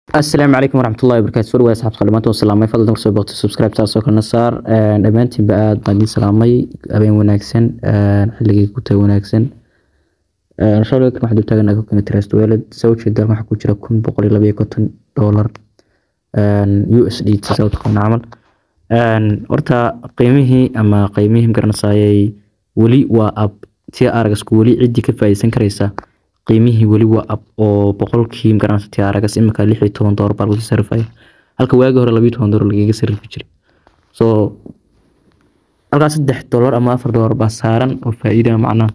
asalaamu calaykum waraxmatullahi wabarakaatu soo dhawaad asxaabta dhamaantood salaamay fadlan kusoo boqto subscribe taasoo kalena saar dhammaantiinba aad baan idiin salaamay habeen wanaagsan xilligii ku tahay wanaagsan shalkan waxaan dultaaganaa kokana trust wallet soo jeeda waxaa ku jira kun boqol iyo labayo konton dollar u s d t saa taqaana camal horta qiimihii ama qiimihii magaranaysaayay weli waa ab tia aragasku weli ciddii ka faa'iideysan karaysa qiimihii weli waa ab oo boqolkii magaranaysa tia aragas imika lix iyo toban doolar baa lagu sarifaya halka waagi hore labiyo toban doolar lagaga sarifi jiray so halkaas saddex doolar ama afar doolar baa saaran oo faa'iida macnaha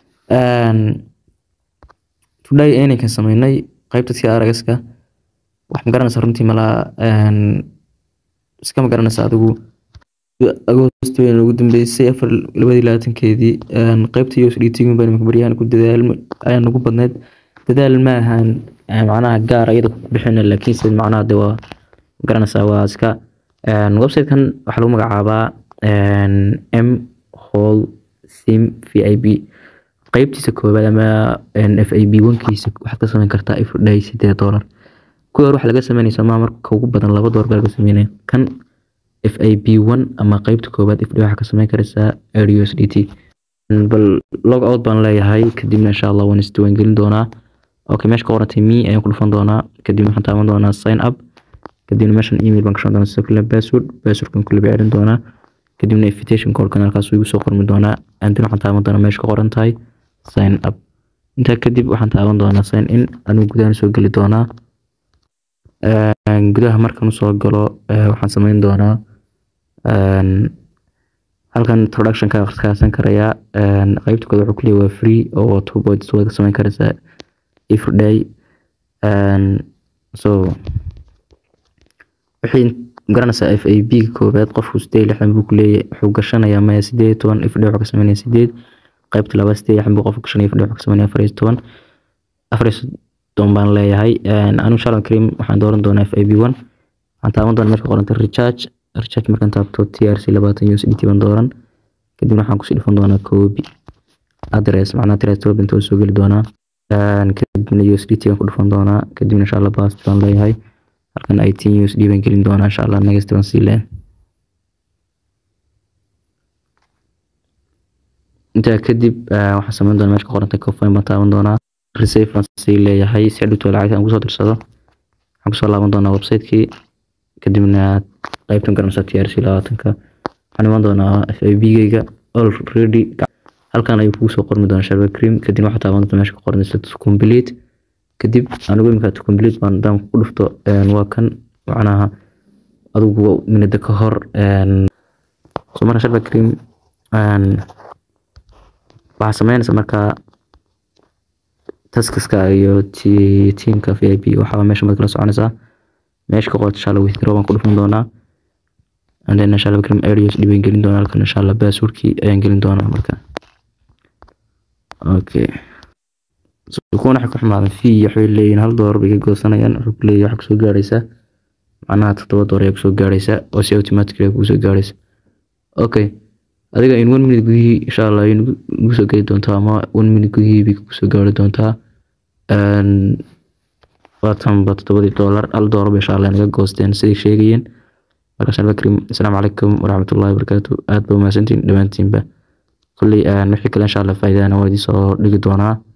today aynaykan sameynay qaybta tia aragaska wax magaranaysa runtii malaa iska magaranaysa adigu agoost weyn ugu dambeysay afar labadii labaatankeedii qaybta us d t baan baryahan ku dadaal ayaan ugu badneyd dadaal ma ahan macnaha gaar iyada ku bixina laakiin se macnaha de waa magaranaysaa waa iska websitekan waxaa lagu magacaabaa m hall sim v i b qaybtiisa koobaad ama f i b wankiisa waxaad ka sameyn kartaa ifdhay sideed doolar kuwa hore waxaa laga sameynaysa maa marka ugu badan laba doolar baa laga sameynaya kan f i b one ama qeybta koobaad ifdhay waxaa ka sameyn karaysaa u s d t bal log out baan leeyahay kadibna insha allah waan isdiiwaan gelin doonaa okay meesha ka qorantay me ayaan ku dhufan doonaa kadibna waxaan taaban doonaa sign up kadibna meeshan email baan gashan doonaa sidoo kale password passwordkan kule baa celin doonaa kadibna invitation callkan halkaas igu soo qormi doonaa andina waxaan taaban doonaa meesha ka qoran tahay sign up intaa kadib waxaan taaban doonaa sign in anigu gudahan soo geli doonaa gudaha markan usoo galo waxaan sameyn doonaa halkan introductionka kaasan karayaa qeybta kooda wuxuu kuleeyahay waa free oo two points waad ka sameyn karaysaa every day so wixii garanaysaa f a b koobaad qofku sideed lixdan buu kuleeyahay wuxuu gashanayaa maya sideed toban every day wuxuu ka sameynaya sideed qaybta labaad sideed lixdan buu qofku gashanaya every day wuxuu ka sameynaya afar iyo toban afar iyo soddon baan leeyahay anigu shalom karim waxaan dooran doonaa f a b one waxaan taaban doonaa meesha qoranta recharge recharge markaan taabto t r c labaatan u s d t baan dooran kadibna waxaan kusii dhufan doonaa copy address macnaha trust webinta oo soo geli doonaa kadibna u s d t baan ku dhufan doonaa kadibna insha allah bast baan leeyahay halkan eighteen u s d baan gelin doonaa insha allah next baan sii leeyahay intaa kadib waxaan sameyn doonaa meesha ka qoranta cofine baan taaban doonaa receive baan sii leeyahay si hadhowto lacagta aan kusoo dirsado waxaan kusoo laaban doonaa website-kii kadibna qaybtan garanaysaa t r c labaatanka waxaan iman doonaa f i b geyga already halkan ayuu kugu soo qormi doonaa sharba cream kadib waxaa taaban doontaa meesha ka qoran to complete kadib anigu imika to complete baan hadaan ku dhufto waa kan macnaha adigu minada ka hor so marka sharba cream waxaa sameynaysa markaa taskaska iyo tiimka v i b waxaa meesha mad kala soconaysaa meesha ka qorta insha allah withdraw baan ku dhufan doonaa and then insha allah krim areas dhibaan gelin doonaa halkan insha allah passwordkii ayaan gelin doonaa marka okay kuwan waxay ku xumaadan fee waxay leeyihiin hal doolar bay ka goosanayaan wuxuu ku leeyahay waxaa kusoo gaaraysa macnaha toddoba doolar ayaa kusoo gaaraysa oo si automatically ayaa kusoo gaaraysa okay adiga in one minute gudihii insha allah ay nagu soo geli doontaa ama one minute gudihii bay kusoo gaari doontaa waatanba toddobadii doolar hal doolar bay insha allah naga goosteen siday sheegayeen marka shalba karim asalaamu calaykum waraxmatullahi wabarakaatu aad ba umahadsantiin dhammaantiinba kolley wixii kale insha allah faa'iidana waan idiin soo dhigi doonaa